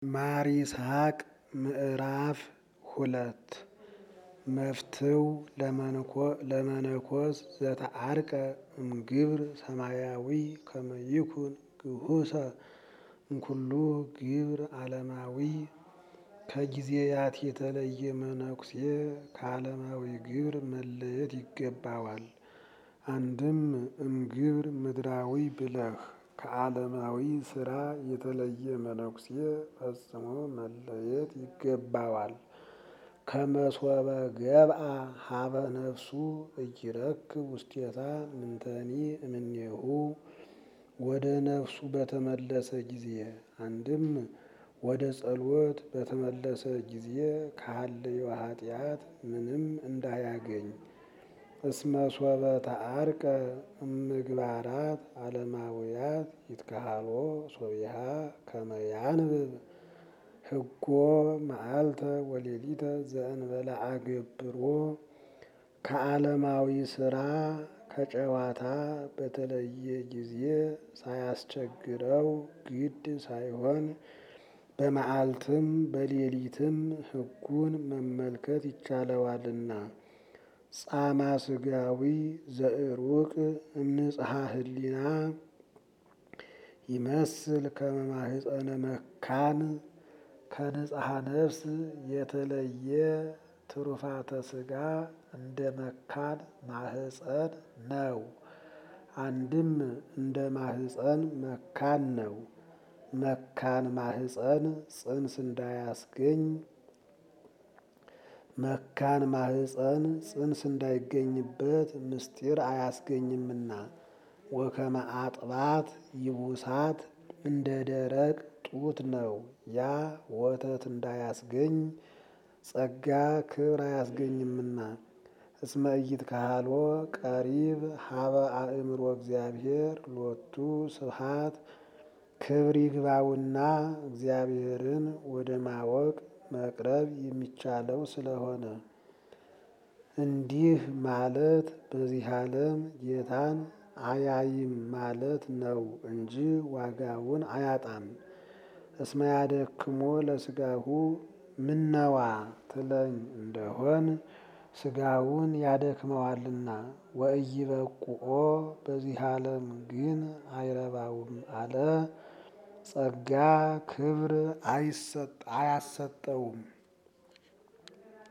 ማር ይስሐቅ ምዕራፍ ሁለት መፍትው ለመነኮስ ዘተዓርቀ እምግብር ሰማያዊ ከመ ይኩን ግሁሰ እምኩሉ ግብር ዓለማዊ ከጊዜያት የተለየ መነኩሴ ከዓለማዊ ግብር መለየት ይገባዋል። አንድም እምግብር ምድራዊ ብለህ ከዓለማዊ ስራ የተለየ መነኩሴ ፈጽሞ መለየት ይገባዋል። ከመሶበ ገብአ ሀበ ነፍሱ እይረክብ ውስቴታ ምንተኒ እምኔሁ ወደ ነፍሱ በተመለሰ ጊዜ አንድም ወደ ጸሎት በተመለሰ ጊዜ ከሀለዮ ኃጢአት ምንም እንዳያገኝ እስመ ሶበ ተዓርቀ እምግባራት ዓለማውያት ይትከሃሎ ሶቢሃ ከመ ያንብብ ሕጎ መዓልተ ወሌሊተ ዘእንበለ አገብሮ ከዓለማዊ ስራ ከጨዋታ በተለየ ጊዜ ሳያስቸግረው ግድ ሳይሆን በመዓልትም በሌሊትም ሕጉን መመልከት ይቻለዋልና። ጻማ ስጋዊ ዘእሩቅ እምንጽሐ ህሊና ይመስል ከመ ማኅፀነ መካን ከንጽሐ ነፍስ የተለየ ትሩፋተ ስጋ እንደ መካን ማህፀን ነው። አንድም እንደ ማህፀን መካን ነው። መካን ማህፀን ጽንስ እንዳያስገኝ መካን ማህፀን ጽንስ እንዳይገኝበት ምስጢር አያስገኝምና። ወከመ አጥባት ይቡሳት እንደ ደረቅ ጡት ነው። ያ ወተት እንዳያስገኝ ጸጋ ክብር አያስገኝምና። እስመ ኢይትከሃሎ ቀሪብ ሀበ አእምሮ እግዚአብሔር ሎቱ ስብሐት ክብር ይግባውና እግዚአብሔርን ወደ ማወቅ መቅረብ የሚቻለው ስለሆነ። እንዲህ ማለት በዚህ ዓለም ጌታን አያይም ማለት ነው እንጂ ዋጋውን አያጣም። እስመ ያደክሞ ለስጋሁ ምነዋ ትለኝ እንደሆን ስጋውን ያደክመዋልና። ወኢይበቁኦ በዚህ ዓለም ግን አይረባውም አለ። ጸጋ ክብር አያሰጠውም።